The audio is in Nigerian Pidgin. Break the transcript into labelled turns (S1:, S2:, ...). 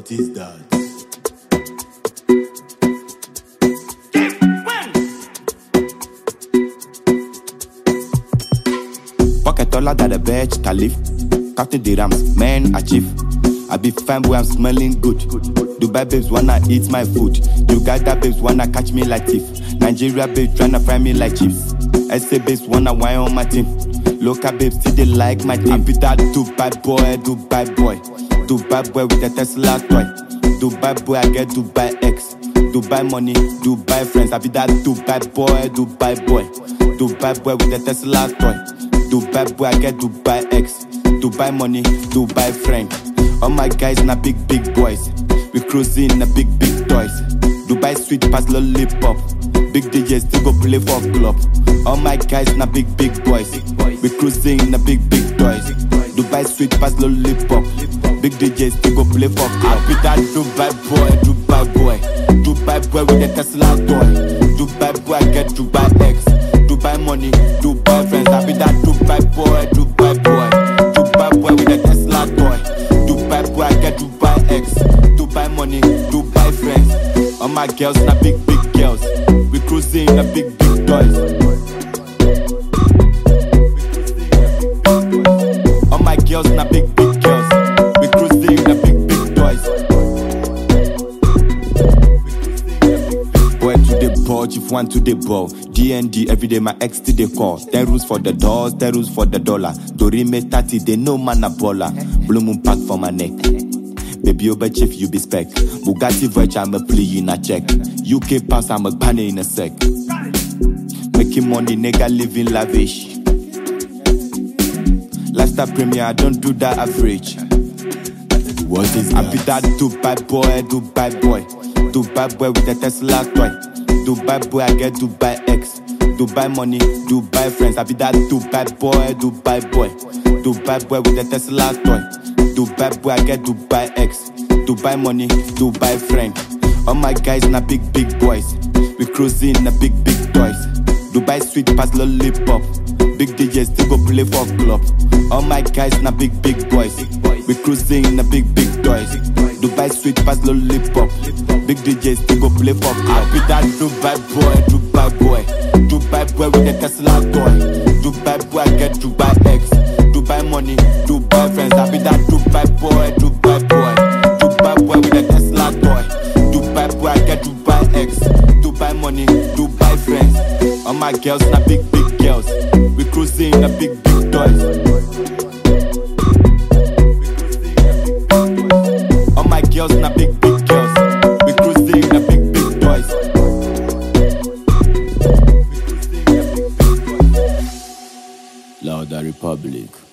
S1: What is that?
S2: Pocket taller than the bitch, Caliph. Captain the Rams, man, achieve. I be fine boy, I'm smelling good. Dubai babes wanna eat my food. Uganda babes wanna catch me like thief. Nigeria babes tryna fry me like chips. SA babes wanna wine on my team. Local babes still they like my team. I be that Dubai boy, Dubai boy. Dubai boy with a Tesla toy. Dubai boy, I get Dubai X. Dubai money, Dubai friends. I be that Dubai boy, Dubai boy. Dubai boy with a Tesla toy. Dubai boy, I get Dubai X. Dubai money, Dubai friend. All my guys na big big boys. We cruising na big big toys. Dubai sweet pass lollipop. Big DJs still go play for club. All my guys na big big boys. We cruising na big big toys. Dubai sweet pass lollipop. Big DJs still go play for club. I be that Dubai boy, Dubai boy. Dubai boy with the Tesla toy. Dubai boy I get Dubai X. Dubai money, Dubai friends. I be that Dubai boy, Dubai boy. Dubai boy with the Tesla toy. Dubai boy I get Dubai X. Dubai money, Dubai friends. All my girls na big big girls. We cruising na big big toys. All my girls na big big girls. We cruising na big big toys. Boy to the ball, chief one to the ball. DND every day, my ex to the call. Ten rules for the doors, ten rules for the dollar. Dorime 30, they know man a baller. Blue moon pack for my neck. Baby over chief, you be spec. Bugatti Verge, I'm a plea in a check. UK pass, I'm a banner in a sec. Making money, nigga living lavish. Lifestyle premier, I don't do that average.
S1: What is
S2: I
S1: that?
S2: be that Dubai boy, Dubai boy. Dubai boy with a Tesla toy. Dubai boy, I get Dubai X. Dubai money, Dubai friends. I be that Dubai boy, Dubai boy. Dubai boy with a Tesla toy. Dubai boy, I get Dubai X. Dubai money, Dubai friend. All my guys na big big boys. We cruising na big big toys. Dubai sweet pass lollipop. Big DJs still go play for club. All my guys na big big boys. We cruising na big big toys. Dubai sweet pass lollipop. Big DJs still go play for club. I be that Dubai boy, Dubai boy. Dubai boy with a Tesla toy. Dubai boy I get Dubai X. Dubai money, Dubai friends. I be that Dubai boy, Dubai boy. Dubai boy with a Tesla toy. Dubai boy I get Dubai X. Dubai money, Dubai friends. All my girls na big big girls. We cruising na big big toys. All my girls na big big girls. We cruising na big big toys.
S1: Louder Republic.